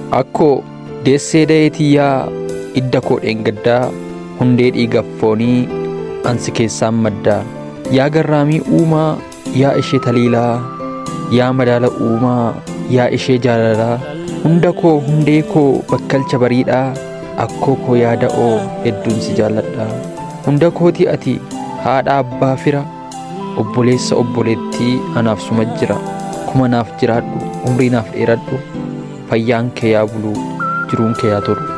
akkoo deessee da'eetiyyaa idda koo dheengaddaa hundee dhiigaaf foonii ansi keessaan maddaa yaa garraamii uumaa yaa ishee taliilaa yaa madaala uumaa yaa ishee jaalalaa hunda koo hundee koo bakkalcha bariidhaa akkoo koo yaada'oo hedduun si jaalladha hunda kooti ati haadha abbaa fira obboleessa obboleettii anaaf suma jira kuma naaf jiraadhu umrii naaf dheeradhu fayyaan kee yaa buluu jiruun kee yaa tolu